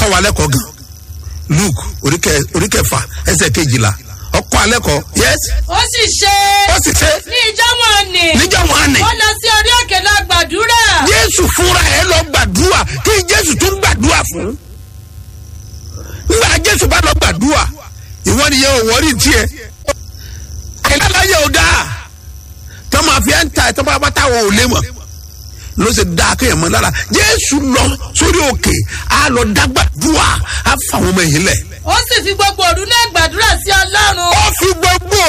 kọ́ wa lẹ́kọ̀ọ́ gan luke oríkẹ- oríkẹfà ẹsẹ̀ kejìlá ọkọ̀ alẹ́kọ̀ọ́ yes ó sì ṣe ó sì ṣe ní ìjọ wọn ni níjọ́ wọn ni ó lọ sí orí òkè lọ gbàdúrà jésù fúnra ẹ lọ gbàdúrà kí jésù tún gbàdúrà fún nígbà jésù bá lọ gbàdúrà ìwọ nìyẹn ò wọrí tiẹ àìláláyé ò dáa tó máa fi ẹ́ ń ta ẹ̀ tó bá bá táwọn ò lé mọ̀ ló ṣe dáa kéèyàn mọ́ lára jésù lọ sórí òkè á lọ dágbàdúrà á fà wọn ọmọ yìí lẹ̀ ó sì fi gbogbo òru náà gbàdúrà sí ọlọ́run ó fi gbogbo